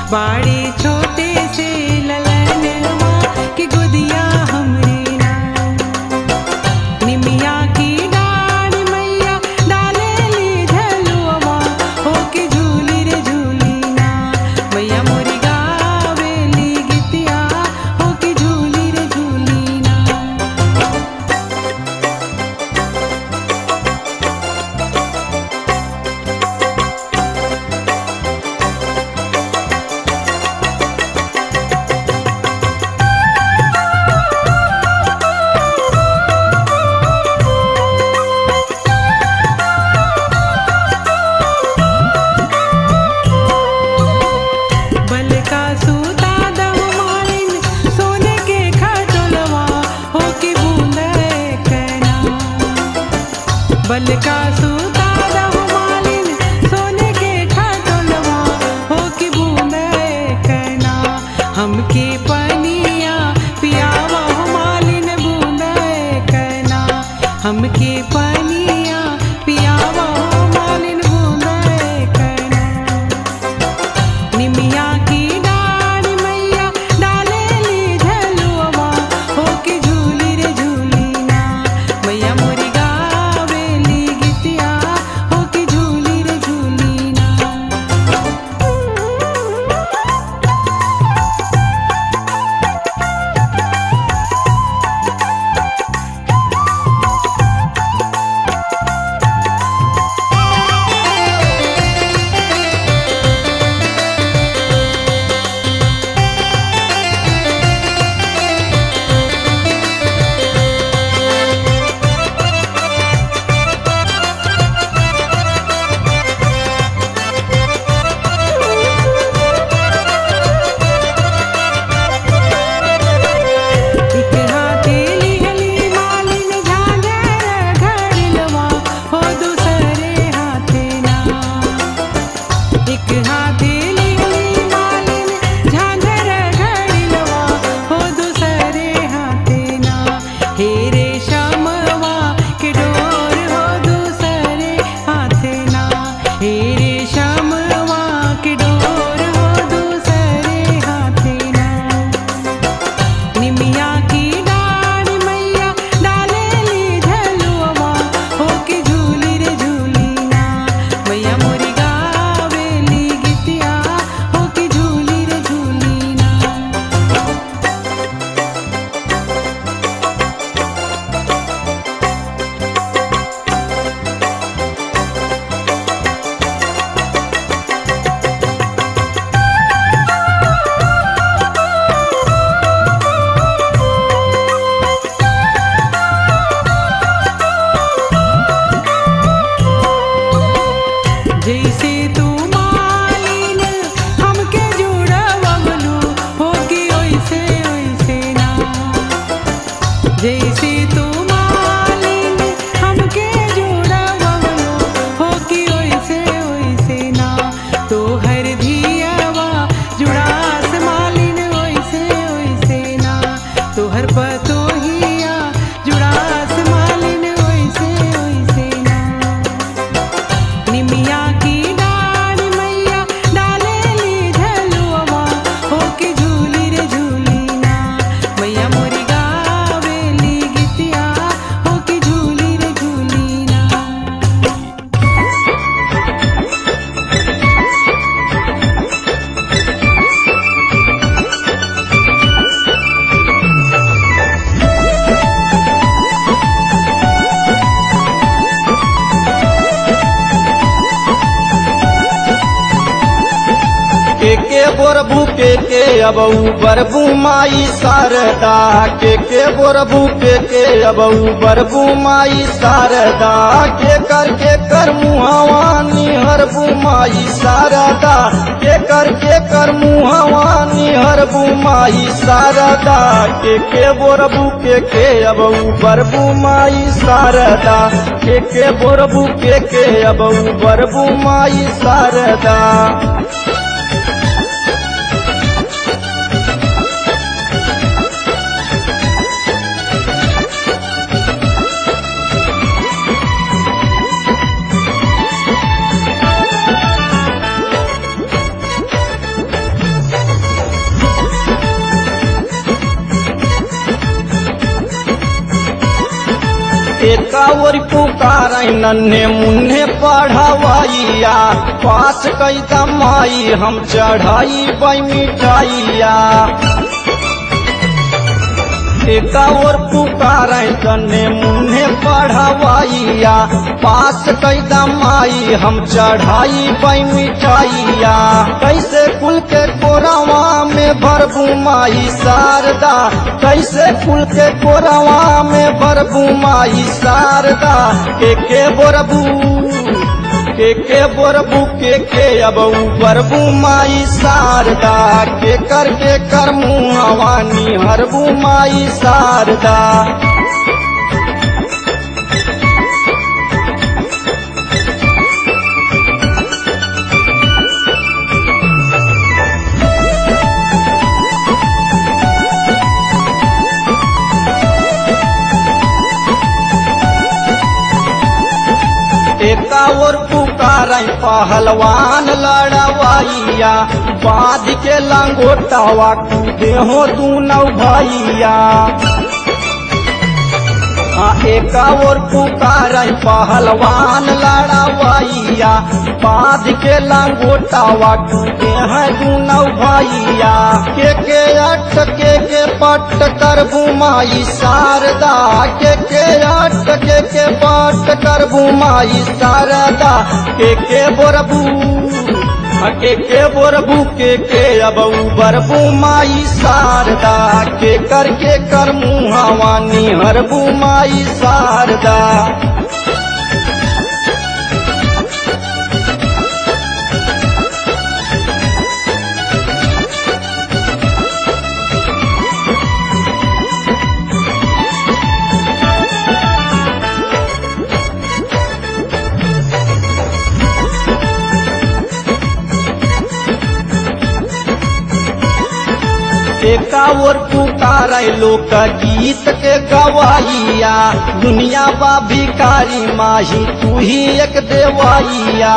बाड़ी छोटे से ललनवा के गुदिया हमरे ना निमिया की डाढ़ मैया डाले ली झलुआ हो के झूली रे झूली ना मैया मोरी गावेली गीतिया हो के झूली रे झूली ना बल का सूता दम मालिन सोने के खटोलवा हो के बूंदे कहना बल का सूता दम मालिन सोने के खटोलवा हो के बूंदे कहना हमके पनिया पियावा हो मालिन बूंदे कहना हमके पनिया पियावा हो मालिन बूंदे कहना निमिया की डाढ़ मैया डाले ली झलुआ हो के झूली रे झूली ना मैया मोरी गावेली गीतिया हो के झूली रे झूली ना एक हाथे लिहली मालिन झांझर घड़लवा हो दूसरे हाथे ना एक हाथे लिहली मालिन झांझर घड़लवा हो दूसरे हाथे ना हे रे श्यामवा के डोर हो दूसरे हाथे ना हे रे श्यामवा के डोर हो दूसरे हाथे ना निमिया की डाढ़ मैया डाले ली झलुआ हो के झूली रे झूली ना मैया मोरी गावेली गीतिया हो के झूली रे झूली ना जैसे तू मालिन हमके जुड़वलू होगी ओइसे ओइसे ना जैसे तू मालिन हमके जुड़वलू होगी ओइसे ओइसे ना तो हर धियावा जुड़ास मालिन ओइसे ओइसे ना तो हर पतोहिया जुड़ास मालिन ओइसे ओइसे ना निमिया की डाढ़ मैया डाले ली झलुआ हो के झूली रे झूली ना मैया मोरी गावेली गीतिया हो के झूली रे झूली ना के के बोरबू के के अबऊ बरबू माई शारदा के के बोरबू के के अबऊ बरबू माई शारदा के कर के कर मुहावा निहरबू माई शारदा के कर के कर मुहावा निहरबू माई शारदा के के बोरबू के के अबऊ बरबू माई शारदा के के बोरबू के के अबऊ बरबू माई शारदा एका ओर पुकार नन्हे मुन्ने पढ़ावैया पास कैदा माई हम चढ़ाई बई मिठाइया एका ओर पुकार तन्ने मुन्ने पढ़ावैया पास कैदा माई हम चढ़ाई बई मिठाइया कैसे कुल के कोरावा में भरबू माई शारदा कैसे कुल के कोरावा में भरबू माई शारदा के के बोरबू के के बोरबू के के अब बरबू माई शारदा के कर के कर मुहवानी हरबू माई शारदा एका और पुकार पहलवान लड़वाइया बाध के लंगोटावा कूदे हो दूनौ भैया आ एका और पुकार पहलवान लड़वाइया बाध के लंगोटावा कूदे हैं दूनौ भैया के के अट के के पट कर बुमाई शारदा के के अट के के पट कर बुमाई शारदा के के बोरबू के के बोरबू के के अब बरबू माई शारदा के कर के कर मुहावानी हरबू माई शारदा एका और पुकार लोक गीत के गवाइया दुनिया बा भिकारी माही तू ही एक देवाइया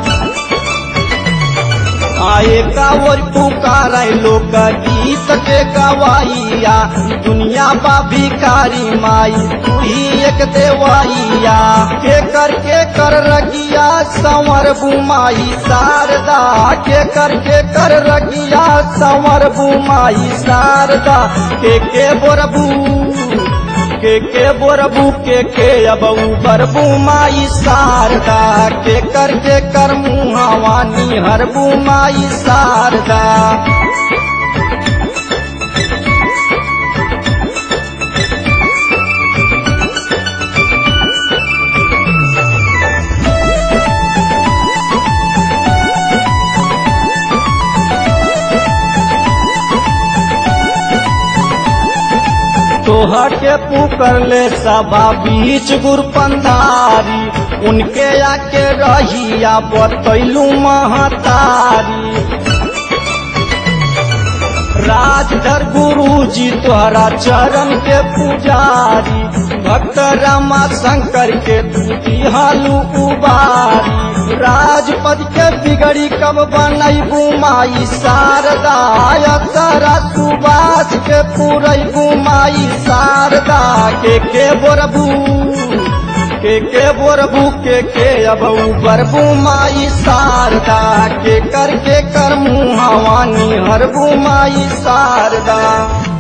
आए का और पुकार लोक गीत के गवाइया दुनिया बा भिकारी माई तू ही एक देवाइया के कर के कर रगिया संवर बुमाई शारदा के कर के कर रगिया संवर बुमाई शारदा के के बोरबू के के बोरबू के के अब बरबू माई शारदा के कर के कर मुहावानी हरबू माई शारदा तोहर के पुकर ले सभा बीच गुरपंधारी उनके आके रहिया बतैलू महतारी राजधर गुरु जी तोहरा चरण के पुजारी भक्त रामा शंकर के दूती हालू उबारी राजपद के बिगड़ी कब बनैबू माई शारदा तारा सुबास के पुरैबू माई शारदा के के बोरबू के के बोरबू के के अब बरबू माई शारदा के कर के कर मुहावानी हरबू माई शारदा